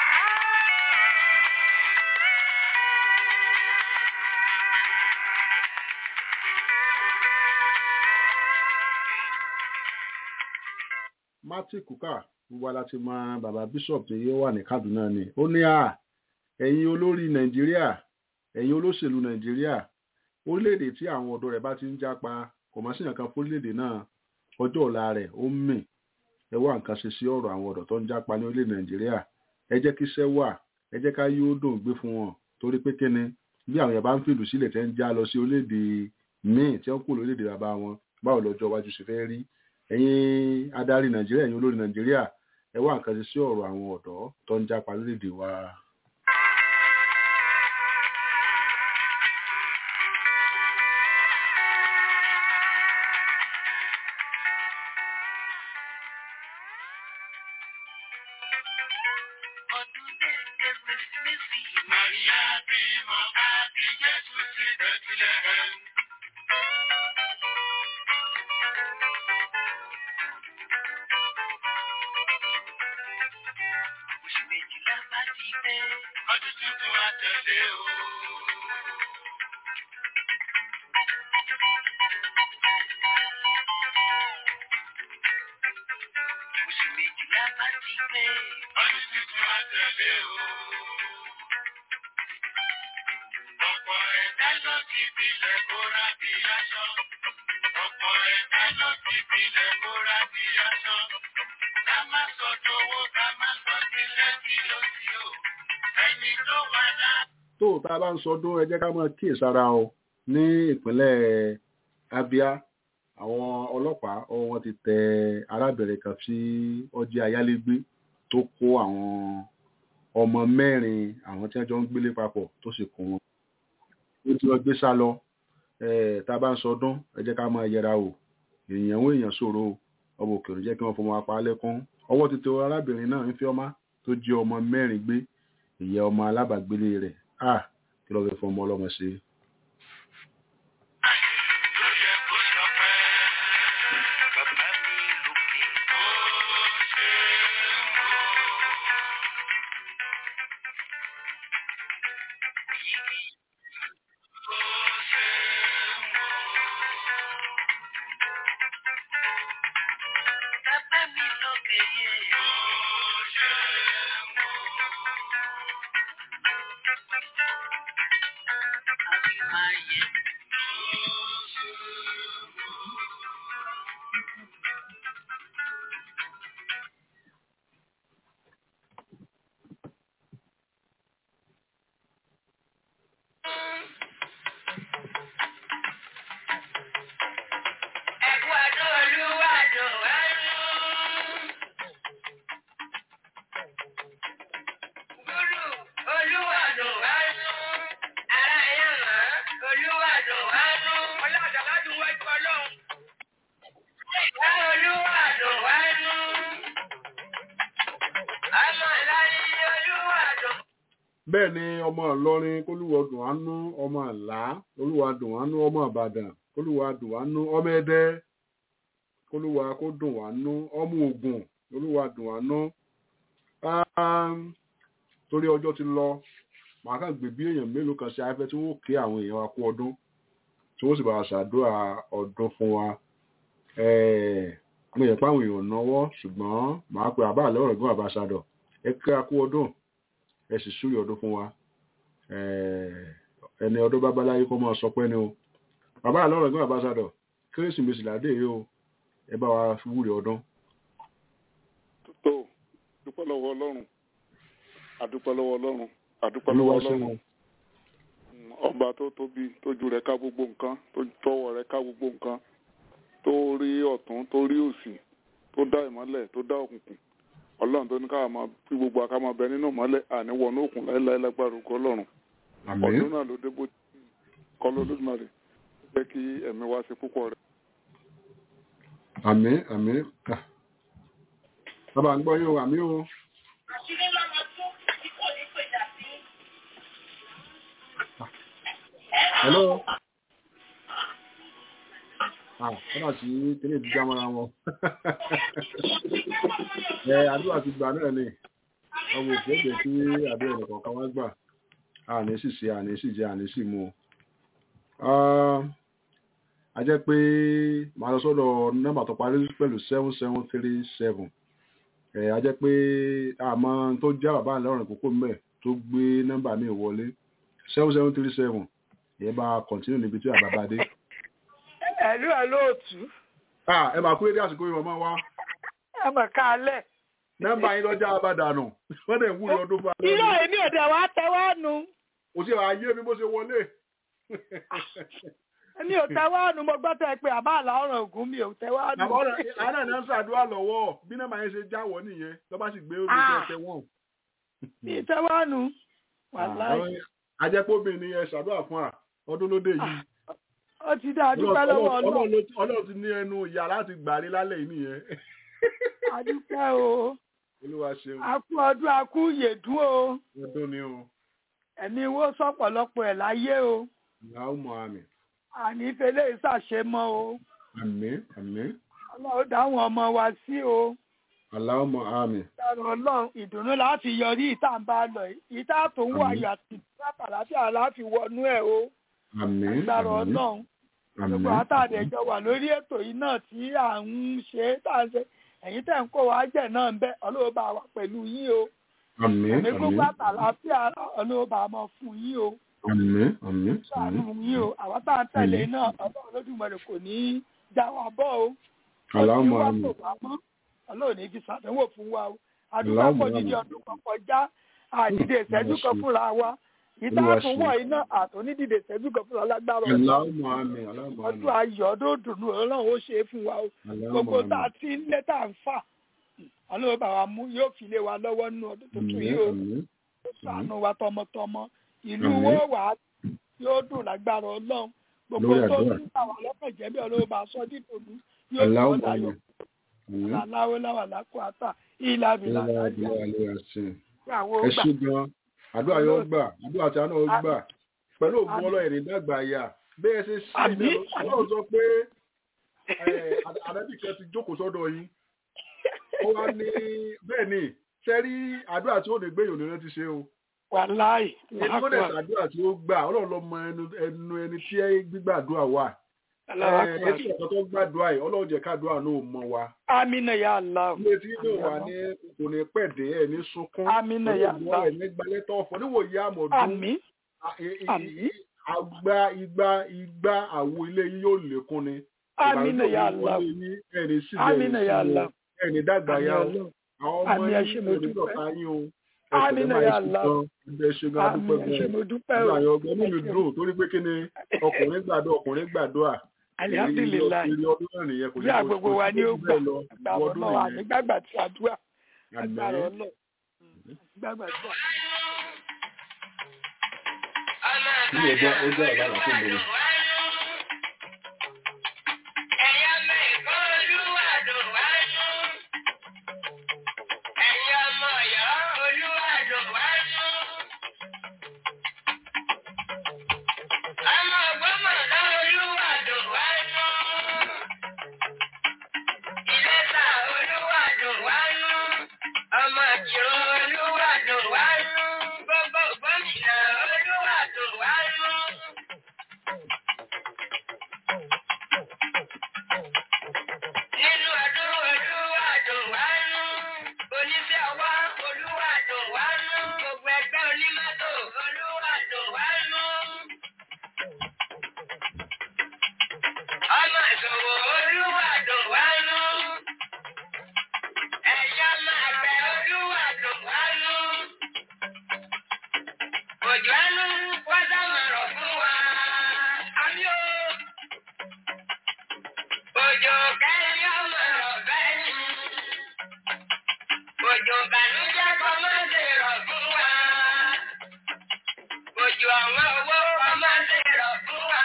Martin Kuka gbogbo ala ti mọ bàbá bishop tí ó wà ní Kaduna ni ó ní à ẹ̀yin olórí Nàìjíríà ẹ̀yin olóṣèlú Nàìjíríà orílẹ̀-èdè tí àwọn ọ̀dọ́ rẹ̀ bá ti ń jápa kò má sí nǹkan fórílẹ̀-èdè náà ọjọ́ ọ̀la rẹ̀ ó ń mì ẹ wá nǹkan ṣe sí ọ̀rọ̀ àwọn ọ̀dọ́ tó ń jápa ní orílẹ̀-èdè Nàìjíríà ẹ jẹ́ kí iṣẹ́ wà ẹ jẹ́ ká yóò dùn gbé fún wọn torí pé kíni bí àwọn yẹn bá ń fìlú sílẹ̀ tẹ́ ń já lọ sí orílẹ̀-èdè míì tí wọ́n kú lórílẹ̀-èdè bàbá wọn báwo lọ́jọ́ iwájú ṣe fẹ́ rí ẹ̀yin adarí Nàìjíríà ẹ̀yin olórí Nàìjíríà ẹ wá nǹkan ṣe sí ọ̀rọ̀ àwọn ọ̀dọ́ tó ń jápa lórílẹ̀-èdè wa. tó tá a bá ń sọdún ẹ jẹ́ ká máa kíyèsára o ní ìpínlẹ̀ Abia àwọn ọlọ́pàá ọwọ́ wọn ti tẹ arábìnrin kan tí ó jẹ́ ayálégbé tó kó àwọn ọmọ mẹ́rin àwọn tí wọ́n jọ ń gbélé papọ̀ tó sì kó wọn. ó ti lọ gbé sá lọ tá a bá ń sọdún ẹ jẹ́ ká máa yẹra o èèyàn ń èèyàn ṣòro ọmọ òkèèrè jẹ́ kí wọ́n fọmọ apá lẹ́kún ọwọ́ ti tẹ arábìnrin náà ń fi ọmọ tó jẹ́ ọmọ mẹ́rin gbé ìyá ọmọ alábàgbélé rẹ̀ à kí ló fẹ́ fún ọmọ ọlọ́mọ ṣe. bẹ́ẹ̀ ni ọmọ ìlọrin kólúwọ dùn ánú ọmọ àlá olúwa dùn ánú ọmọ ìbàdàn kólúwa dùn ánú ọmọ ẹdẹ kólúwa kó dùn ánú ọmọ ògùn olúwa dùn ánú torí ọjọ́ ti lọ màá kàn gbé bí èèyàn mélòó kan ṣe afẹ́ tí wọ́n ké àwọn èèyàn wa kú ọdún tí wọ́n sì bá wa ṣàdúrà ọdún fún wa mo yẹ pé àwọn èèyàn náwó ṣùgbọ́n màá pe àbá àlẹ́ ọ̀rọ̀ gbọ́n àbáṣadọ̀ ẹ kí a kú ọdún ẹ sì súrì ọdún fún wa ẹni ọdún bábáláyé kó máa sọ pé ni o bàbá àlọ́rọ̀ ẹ̀gbọ́n àbáṣadọ̀ kérésìmesì làdé yìí o ẹ bá wa wúre ọdún. tó dúpẹ́ lọ́wọ́ ọlọ́run àdúpẹ́ lọ́wọ́ ọlọ́run àdúpẹ́ lọ́wọ́ ọlọ́run ọba tó tóbi tójú rẹ̀ ká gbogbo nǹkan tó tọwọ́ rẹ̀ ká gbogbo nǹkan tó rí ọ̀tún tó rí òsì tó dá ìmọ́lẹ̀ tó dá òkùnkùn ọlọ́run tó ní ká máa fi gbogbo àká máa bẹ nínú ìmọ́lẹ̀ àníwọ̀nú òkun láéláé lágbára ògo ọlọ́run àmín ọdún náà ló dé bó kọ́ lódúmọ̀rẹ́ jẹ́ kí ẹ̀mí wá sí púpọ̀ rẹ̀. àmín àmín Ah. bàbá ń gbọ́ yóò àmín o àṣírí lọ́mọ tó tí kò ní pèjà sí. hello ah kọ́nà sí kíní ti já mọ́ra wọn ẹ àdúrà ti gbà náà ni ọmọ òkè jẹ́ kí àdúrà ẹnì kọ̀ọ̀kan wá gbà àní sì ṣe àní sì jẹ àní sì mu o a jẹ́ pé màá lọ sọ́dọ̀ nọ́mbà tó parí pẹ̀lú seven seven three seven ẹ̀ a jẹ́ pé àmọ́ tó já bàbá àlọ́rìn kókó mẹ́ tó gbé nọ́mbà mi wọlé seven seven three seven ìyẹn bá kọ̀ntínú níbi tí àbá bá dé. ẹ̀lú ẹ̀ lóòtú Ah, ẹ máa kú èdè àsìkò yìí màmá wa ẹ mọ̀ kálẹ̀. nọ́mbà yín lọ́jà àbádànù wọ́n dẹ̀ ń wúlò ọdún fún alẹ́ irọ́ èmi ò dẹ̀ wá tẹ́wọ́ nu kò sí ààyè mi bó ṣe wọlé. èmi ò tẹ́wọ́ nu mo gbọ́ tẹ́ pé àbá àlà ọ̀ràn ògùn mi ò tẹ́wọ́ nu. àmọ́ ọ̀rọ̀ àná ní ń ṣàdúrà lọ́wọ́ bí nọ́mbà yẹn ṣe jáwọ́ nìyẹn tó bá sì gbé orí Ah. ẹsẹ̀ wọn. mi tẹ́wọ́ nu wàláì ajẹ́pọ̀bìnrin ni ẹ ṣàdúrà fún à ọdún ló dé yìí. ó ti dá adúpẹ́ lọ́wọ́ Ọlọ́run- ọlọ́run Ọlọ́run ló- Ọlọ́run ti ní ẹnu ìyá láti gbàrí lálẹ́ yìí nìyẹn. adúpẹ́ o olúwa ṣeun akú ọdún akú yèdún o ọdún ni o ẹ̀mí wo sọ̀pọ̀lọpọ̀ ẹ̀ láyé o ìyàwó mọ àmì àní fẹlẹ́ ìṣàṣemọ́ o àmín àmín ọlọ́run dáhùn ọmọ wa sí o aláwọ̀ mọ àmì dáhùn ọlọ́run ìdùnnú láti yọrí ìta ń bá lọ yìí. ìta tó ń wọ Àmín. ayọ̀ àti ìtura láfíà láfi wọnú ẹ̀ o àmín dáhùn àmín ọlọ́run gbogbo àmín àtàdéjọ wà lórí ètò yìí náà tí à ń ṣe tá à ń ṣe ẹ̀yin tẹ̀ ń kó wa jẹ̀ náà ń bẹ ọlọ́run bá wa pẹ̀lú yín o àmín ẹ̀mí gbogbo àmín àtàláfíà ọlọ́run bá mọ fún yín o àmín àmín ṣàánú àmín yín o àwọn tá à ń tẹ̀lé náà ọlọ́run lójúmọ̀rẹ́ kò ní í já wa bọ́ o aláwọ̀ mọ wá àmì tó wá mọ́ ọlọ́run ní fi ṣàdánwò fún wa o àdúgbò Allahumma àpòjìdí amin. ọdún kan kọjá àdìdè ìṣẹ́jú kan fúnra wa ìta Olúwa tún ṣe. wọ̀ iná àtúndìdè ìṣẹ́jú kan fúnra lágbára ọ̀la aláwọ̀ mọ àmì aláwọ̀ mọ àmì ọdún ayọ̀ ọdún dùnú ọlọ́run ó ṣe é fún wa o aláwọ̀ mọ gbogbo tá àmì a ti ń lé tá à ń fà ọlọ́run bá wa mú yóò fi lé wa lọ́wọ́ nínú ọdún tuntun àmín yìí o àmín ṣàánú wa tọmọtọmọ ìlú Àmín. wo wà á yóò dùn lágbára ọlọ́run gbogbo Lórí tó àdúrà. ń bà wá lọ́kàn jẹ́ bí ọlọ́run bá sọ dídùnú yóò aláwọ̀ sọ mọ àmì láyọ̀ àmín aláwọ̀ láwà lákò àtà ìlà bìlà ìlà lájà ìlà ìlà ṣe àwọn ẹ gbà ṣé gan àdúrà yóò gbà àdúrà tí a náà Àmín. gbà pẹ̀lú ògùn Àmín. ọlọ́ọ̀rì dàgbà yà bẹ́ẹ̀ ṣe ṣe Àmín. ìbẹ̀rù ọlọ́run sọ pé àdábì kan ti jókòó sọ́dọ̀ yín ó wá ní bẹ́ẹ̀ ni ṣe rí àdúrà tí ó lè gbé ìyọ̀nù rẹ ti ṣe o wàláì ẹni tó dẹ̀ ṣàdúrà tí ó gbà ọlọ́run ló mọ ẹnu ẹnu ẹni tí gbígbàdúrà wà ẹ etí ọ̀kan tó gbàdúrà yìí ọlọ́run jẹ́ káàdúrà náà mọ wa amina ya allah ilé tí yóò wà ní kò ní pẹ̀dé ẹ̀ ní sunkún Àmín ya olóògùn Allah. ẹ̀ ní gbalẹ́tọ̀ ọ̀fọ̀ níwòye àmọ̀dún àmín a- i- i- Àmín. àgbà igba igba àwo ilé yín yóò lékún ni amina ya allah ẹni sílẹ̀ amina ya allah ẹni dàgbà àmín ya o ọlọ́run àwọn ọmọ Àmín, ẹ ṣé yín mo ẹni dúpẹ́. dọ̀ka yín o Àmín ya Allah. ẹgbẹ́ ṣe gan àmín adúpẹ́ ẹ ṣé gan mo dúpẹ́ o nígbà yẹn ọgbẹ́ nínú Ẹ ṣé. dùn torí pé kí ni ọkùnrin gbàdúrà ọkùnrin gbàdúrà alihamdulilayi ìrírí ọdún náà nìyẹn kò bí àgbègbè wa ni ó gbà lọ agbára ọdún ọlọ́run nìyẹn ànígbàgbà tí a dúà agbára àgbáyé ọlọ́run ànígbàgbà tí a. nínú ọjọ́ ọjọ́ àbára tó lè Ọmọ ìrún olúwàdùn wánú, gbogbo gómìnà olúwàdùn wánú. Nínú ọdún olúwàdùn wánú, oníṣẹ́ ọwọ́ olúwàdùn wánú, gbogbo ẹgbẹ́ onímọ́tò olúwàdùn wánú. Ọmọ ìṣòwò olúwàdùn wánú. Ẹ̀yà máa bẹ olúwàdùn wánú. Òjò ẹnu wọ́n sá máa rọ̀ fún wa. Àmì o. Òjò kẹ́rin ọmọ ọ̀fẹ́ ni. ọ̀wọ́n owó ọmọ ṣe rọ̀ fún wa.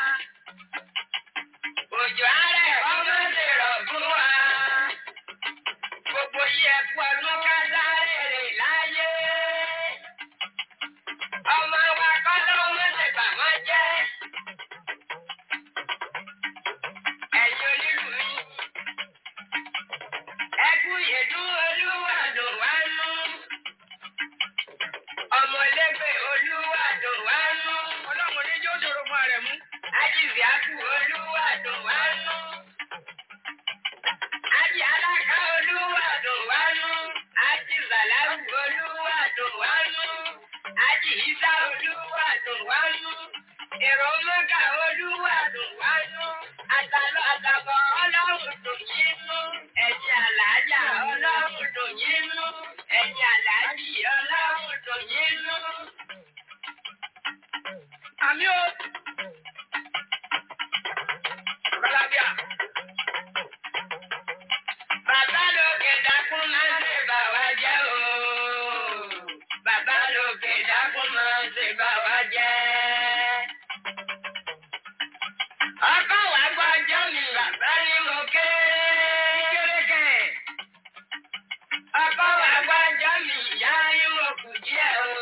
Òjò àárẹ̀ ọmọ ṣe rọ̀ fún wa. Gbogbo yí ẹ̀kú ọdún ká sáré rè láyé. Ọmọ wa kọ́ lọ́mọ ṣe bà wọ́n jẹ́. Ẹ̀yin onílù mi. Ẹkú yèdú olúwàdùn wá nú. Ọmọlégbè olúwàdùn wá nú. Ọlọ́run ní yóò ṣòro fún ààrẹ mú. Ajíziákù olúwàdùn wá nú. Ají alága olúwàdùn wá nú. Ají zàláwù olúwàdùn wá nú. Ají ìsá olúwàdùn wá nú. Èrò mọ́gà olúwàdùn wá nú. Àtàlọ́ àtàbọ̀ ọlọ́run dùn yín nú. Ẹ̀yin àlàájá ọlọ́run dùn yín nú. Ẹ̀yin àlàájì ọlọ́run dùn yín nú. Àmì o. Bọ́lábíà. Bàbá lókè dákún máa ń ṣe bà wá jẹ́ o. Bàbá lókè dákún máa ń ṣe bà wá jẹ́. Ọkọ wa gbọ́jọ́ mi bàbá ní mo ké. Kérékè. Ọkọ wa gbọ́jọ́ mi ìyá ní mo kù díẹ̀ o.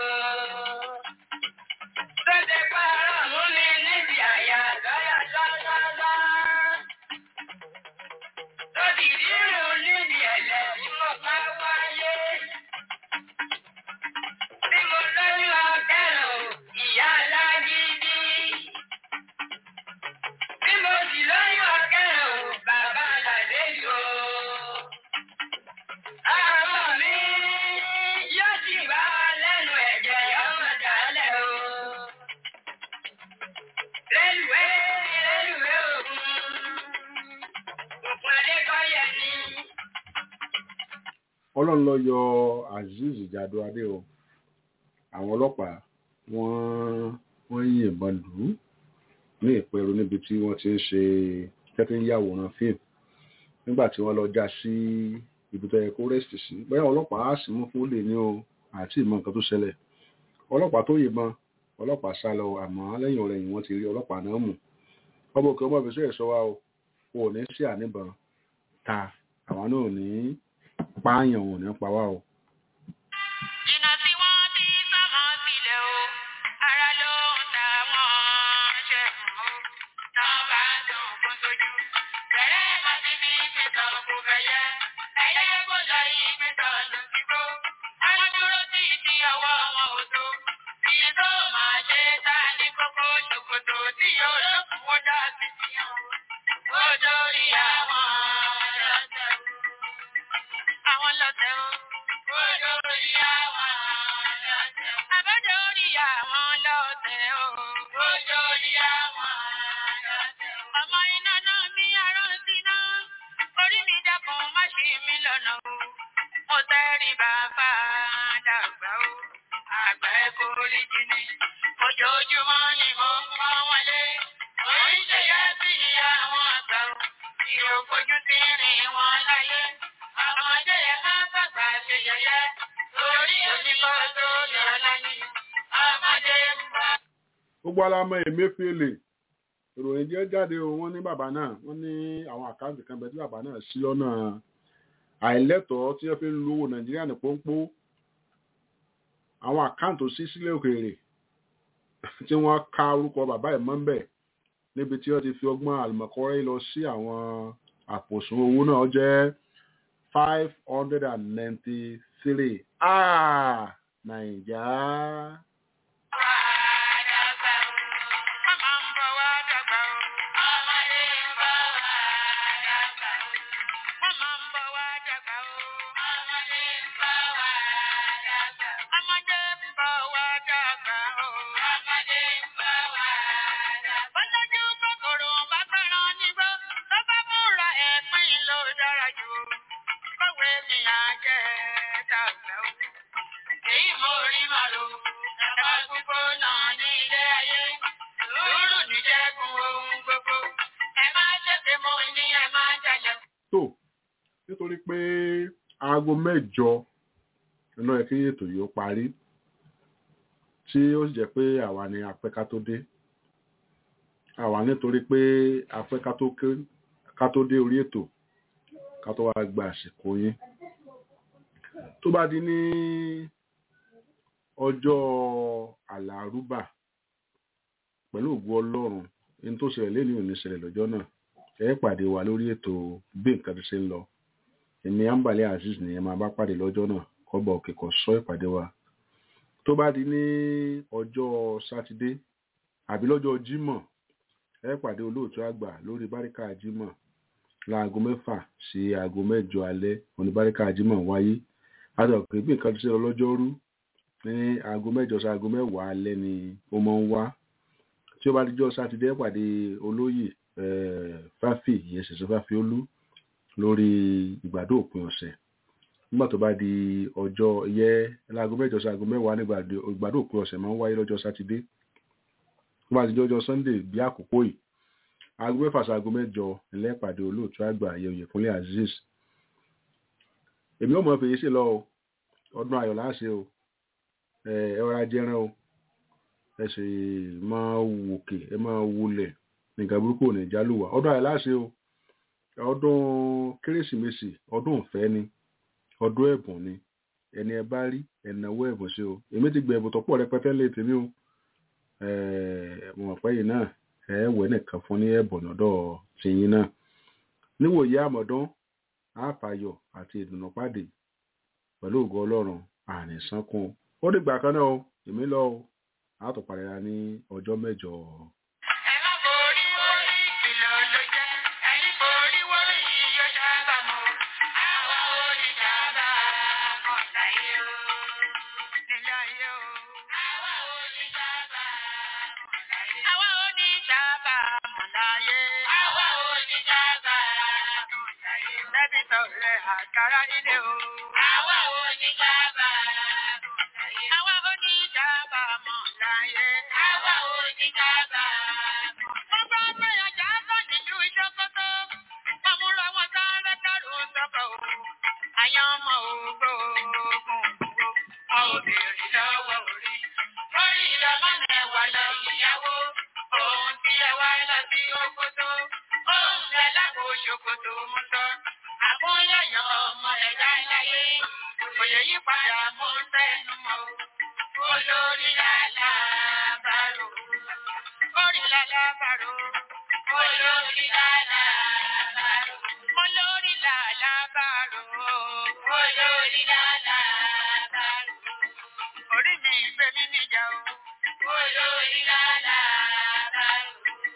Tóde pààrọ̀ mú mi níbi àyà lọ́yà lọ́lọ́lọ́. Tóbi rírun níbi ẹ̀lẹ́ tí mo bá wáyé. Bí mo lóyún ọkẹ́rùn ìyá alágídí. Bí mo sì lóyún ọkẹ́rùn bàbá làlejò. Ọmọ mi yóò sì bá lẹ́nu ẹ̀jẹ̀ ọmọ dálẹ̀ o. Rélùwé rélùwé òkun. Òkun Adékọ́yẹ ni. ọlọ́run lọ yọ azeez jado adé o àwọn ọlọ́pàá wọ́n wọ́n yìnbọn lù ú ní ìpẹ̀rù níbi tí wọ́n ti ń ṣe tẹ́tí ń yàwòrán fíìmù nígbà tí wọ́n lọ já sí ibi tó yẹ kó rẹ́sìtì sí bóyá ọlọ́pàá á sì mú fún lè ní o àti ìmọ̀ nǹkan tó ṣẹlẹ̀ ọlọ́pàá tó yìnbọn ọlọ́pàá sá lọ àmọ́ lẹ́yìn ọ̀rẹ́yìn wọ́n ti rí ọlọ́pàá náà mú ọmọ òkè ọmọ ìfẹsẹ̀ ẹ̀ṣọ́ wa o ò ní sí àníbọn ta àwọn náà ò ní pààyàn ò ní pa wá o. Jìnnà tí wọ́n bí sọ́mọ sílẹ̀ o, ara ló ń ta wọ́n ṣe mọ́ o. Tán bá dùn fún tójú. Bẹ̀rẹ̀ má ti fi pẹ̀tàn kò fẹ̀yẹ. Ẹyẹ kò lọ yí pẹ̀tàn lọ sí gbó. Wọ́n dúró sí ti ọwọ́ wọn ò tó. Bí tó máa ṣe ta ní kókó ṣòkòtò tí yóò lókun ó dá sí ti hàn. Ó dórí àwọn ọlọ́tẹ̀ o. Àwọn lọ́tẹ̀ o. Ó dórí àwọn lọ́tẹ̀ o. Àbájọ orí àwọn lọ́tẹ̀ o. Ó dórí àwọn lọ́tẹ̀ o. Ọmọ iná náà mi arán sí náà. Orí mi dákun má ṣì mí lọ́nà o. Mo tẹ́rí bàbá dàgbà o. Àgbà ẹ̀ kò rí jìnnì. Ojoojúmọ́ ni mo ń pọ́n wọn lé. Mo ń ṣe yá sí àwọn àgbà o. Ìròkójú ti rìn wọn láyé. Ọmọdé yẹn máa bàgbà ṣe yẹyẹ. Torí oníkọ́ tó yọ lẹ́yìn. Ọmọdé ń bá. gbogbo alamọ emefiele ìròyìn jẹ́ jáde o wọ́n ní bàbá náà wọ́n ní àwọn àkáǹtì kan bẹ tí bàbá náà sí lọ́nà àìlẹ́tọ̀ọ́ tí wọ́n fi ń lówó nàìjíríà ní pọ́npọ́ àwọn àkáǹtì sí sílẹ̀ òkèèrè tí wọ́n ka orúkọ bàbá ẹ̀ mọ́ ń bẹ̀ níbi tí wọ́n ti fi ọgbọ́n àlùmọ̀kọ́rẹ́ lọ sí àwọn àpòsùn owó náà jẹ́ five hundred and ninety three ah nàìjà. Èyí mo rí màlúù, ẹ̀ka gbogbo náà ní ilé ayé. Sùúrù ní jẹ́gun ohun gbogbo. Ẹ máa tètè mọ ní ẹ máa jẹjẹ. tó nítorí pé aago mẹ́jọ iná ẹ kí ètò yìí ó parí tí ó sì jẹ́ pé àwa ni apẹ́ ká tó dé àwa nítorí pé apẹ́ ká tó ké- ká tó dé orí ètò ká tó wá gba àsìkò yín tó bá di ní ọjọ́ àlàrúbà pẹ̀lú ògùn ọlọ́run ní tó ṣẹlẹ̀ lẹ́ni ò ní ṣẹlẹ̀ lọ́jọ́ náà ẹ pàdé wa lórí ètò bí nǹkan ti ṣe ń lọ èmi ambale azeez ni ẹ máa bá pàdé lọ́jọ́ náà kọ́bọ̀ òkè kò sọ ìpàdé wa tó bá di ní ọjọ́ sátidé àbí lọ́jọ́ jímọ̀ ẹ pàdé olóòtú àgbà lórí báríkà jímọ̀ láago mẹ́fà sí aago mẹ́jọ alẹ́ oníbáríkà jímọ̀ wáyé àtọ̀kè bí nǹkan ti ṣe lọ lọ́jọ́rú ní aago mẹ́jọ sí aago mẹ́wàá alẹ́ ni ó máa ń wá tí ó bá dijọ́ sátidé ẹ pàdé olóyè eh, fáfì ìyẹn ṣẹ̀ṣẹ̀ fáfì olú lórí ìgbàdo òpin ọ̀sẹ̀ nígbà tó bá di ọjọ́ yẹ láago mẹ́jọ sí aago mẹ́wàá nígbà ìgbàdo òpin ọ̀sẹ̀ máa ń wáyé lọ́jọ́ sátidé tó bá di ọjọ́ sunday bí àkókò yìí aago mẹ́fà sí aago mẹ́jọ ẹlẹ́pàdé olóòtú àgbà ayẹyẹ fúnlé azeez èmi ò mọ̀ fèyí sí lọ o ọdún ayọ̀ láṣẹ o ẹ ẹ ọ̀rá jẹran o ẹ sì máa wòkè ẹ máa wulẹ̀ nǹkan burúkú ò ní jálùwà ọdún ayọ̀ láṣẹ o ọdún kérésìmesì ọdún ìfẹ́ ni ọdún ẹ̀bùn ni ẹni ẹ bá rí ẹ̀nàwó ẹ̀bùn sí o èmi ti gbẹ ẹ̀bùn tó pọ̀ rẹpẹtẹ lé tèmi o mo mọ̀ pé yìí náà ẹ wẹ̀ nìkan fún ní ẹ̀bùn lọ́dọ̀ tìyín náà níwòye àmọ̀dán àfàyọ̀ àti ìdùnnú pàdé pẹ̀lú ògo ọlọ́run àní sánkún ó dìgbà kan náà o èmi lọ o àtọ̀pàdé ra ní ọjọ́ mẹ́jọ. Ẹ má borí wọlé ìkìlọ̀ ló jẹ́, ẹni borí wọlé yìí yóò sábà mọ̀. Àwa ò ní sábà mọ̀ láyé o, nílé ayé o. Àwa ò ní sábà mọ̀ láyé. Àwa ò ní sábà mọ̀ láyé. Àwa ò ní sábà mọ̀ láyé. Bẹ́bí sọ̀rọ̀ àkàrà ilé o. Àwa ò ní sábà mọ̀ láyé. Àwa ò ní sábà mọ̀ láyé. Àwa ò ní sábà mọ̀. Wọ́n bá gbé ọjà bọ̀ nínú ìṣòkòtò. Wọ́n mú lọ wọn sáré kárò sọ́kọ̀ o. Àyàn ọmọ ògbó ogun ògbó. Wọn ò béèrè lọ́wọ́ orí. Orí ìlọ́mọ náà wà lọ ìyàwó. Òun tí ẹ wá lọ sí òkòtò. Òun lẹ lágbo ṣòkòtò mú sọ. Àkúnyẹ̀yàn ọmọ ẹ̀dá láyé. Òye yí padà mú sẹ́nu mọ́. Olórí làlábàrò. Orí làlábàrò. Olórí làlábàrò. Olórí làlábàrò. Olórí làlábàrò. Orí mi gbé mi níjà o. Olórí làlábàrò.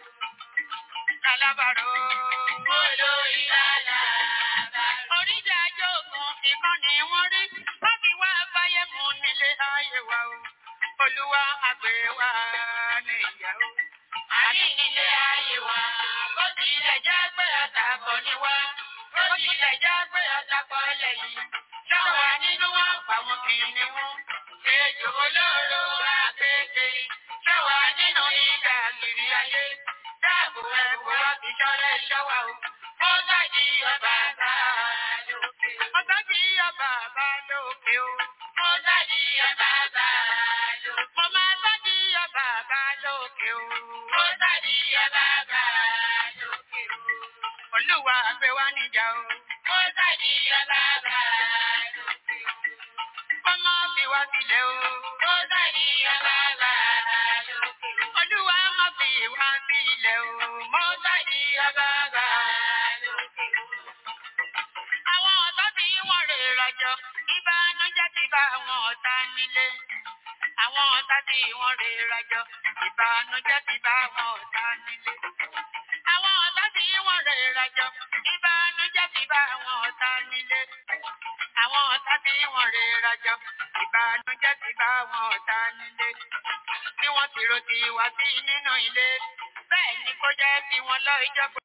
Làlábàrò. Olórí làlábàrò. Oríjà jókòó ìkan ni wọ́n rí. Wọ́n fi wá fáyé mú nílé ayé wa o. Olúwa àgbẹ̀ wa níyàwó. Àní nílé ayé wa. Bó tilẹ̀ jẹ́ pé àtàkọ́ ni wá. Bó tilẹ̀ jẹ́ pé àtàkọ́ lẹ́yìn. Ṣọ́wà nínú wọn pa wọn kìnìún. Ejò olóró akéèké. Ṣọ́wà nínú ìgbà kiri ayé. Dáàbò ẹ̀kọ́ wá fi ṣọ́lẹ̀ ṣọ́wà o. Ó gbàdí ọba bá lókè. Ó gbàdí ọba bá lókè o. Ó gbàdí ọba bá lókè. Mo máa gbàdí ọba bá lókè o. Ó gbàdí ọba bá lókè o. Olúwa gbé wá níjà o. Ó gbàdí ọba bá lókè o. Ọmọ fi wá sílẹ̀ o. Ó gbàdí ọba bá lókè o. Olúwa má fi wá sílẹ̀ o. Mo gbàdí ọba bá lókè o. Àwọn ọ̀tá tí wọ́n rè rajọ, ìbànújẹ́ ti bá àwọn ọ̀tá nílé. Àwọn ọ̀tá tí wọ́n rè rajọ, ìbànújẹ́ ti bá àwọn ọ̀tá nílé. Àwọn ọ̀tá tí wọ́n rè rajọ, ìbànújẹ́ ti bá àwọn ọ̀tá nílé. Àwọn ọ̀tá tí wọ́n rè rajọ, ìbànújẹ́ ti bá àwọn ọ̀tá nílé. Bí wọ́n ti ro ti wá sí nínú ilé, bẹ́ẹ̀ ni kó jẹ́ kí wọ́n lọ ìjọba.